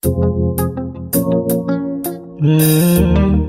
Mm.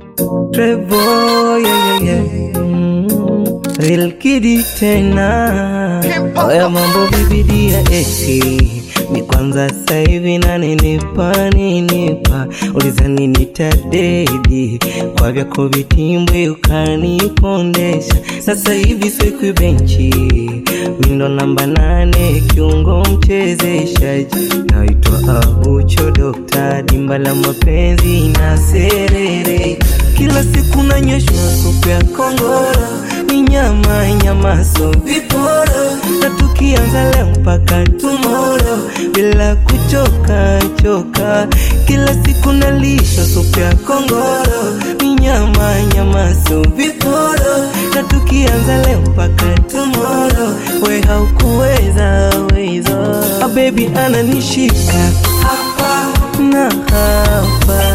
Trevor, yeah, yeah, yeah. Mm. Real kidi tena oya mambo bibidi ya eti ni kwanza sasa hivi naninipa ninipa ulizani nitadedi kwa vyako vitimbwi ukanipondesha sasa hivi swekwi benchi mindo namba nane kiungo mchezeshaji naitwa abucho dokta dimba la mapenzi na serere kila siku nanyweshwa supu ya kongoro ni nyama nyama so viporo na tukianza leo mpaka tumoro bila kuchoka choka kila siku nalisha supu ya kongoro ni nyama nyama so viporo na tukianza leo mpaka tumoro we haukuweza weza a baby ananishika hapa na hapa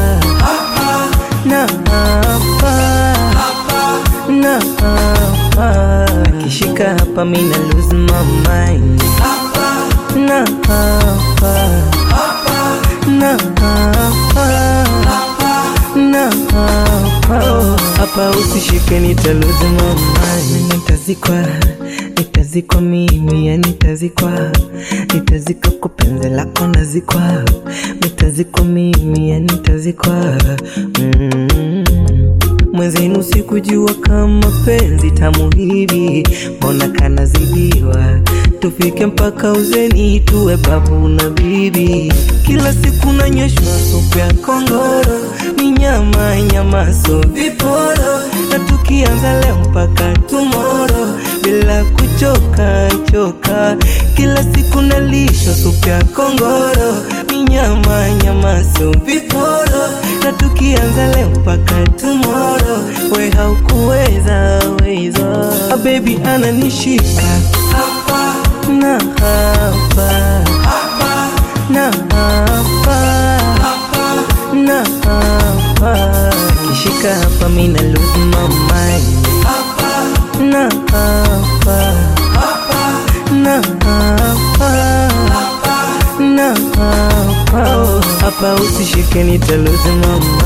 na hapa na hapa akishika hapa mina lose my mind na hapa na hapa na hapa hapa usishike nita lose my mind nitazikwa nitazikwa mimi ya nitazikwa nitazikwa kwa penzi lako nazikwa nitazikwa mimi ya nitazikwa mm. Mwenzenu sikujua kama penzi tamu hivi, mbona kanazidiwa? Tufike mpaka uzeni tuwe babu na bibi. Kila siku nanyweshwa supu ya kongoro, ni nyama nyama so viporo, na tukianza leo mpaka tumoro bila kuchoka choka. Kila siku nalisha supu ya kongoro, ni nyama nyama so viporo, na tukianza leo mpaka tomorrow we haukuweza weza a baby ananishika hapa na hapa na hapa na hapa kishika hapa mina lose my mind na hapa na hapa na hapa hapa usishike nita lose my mind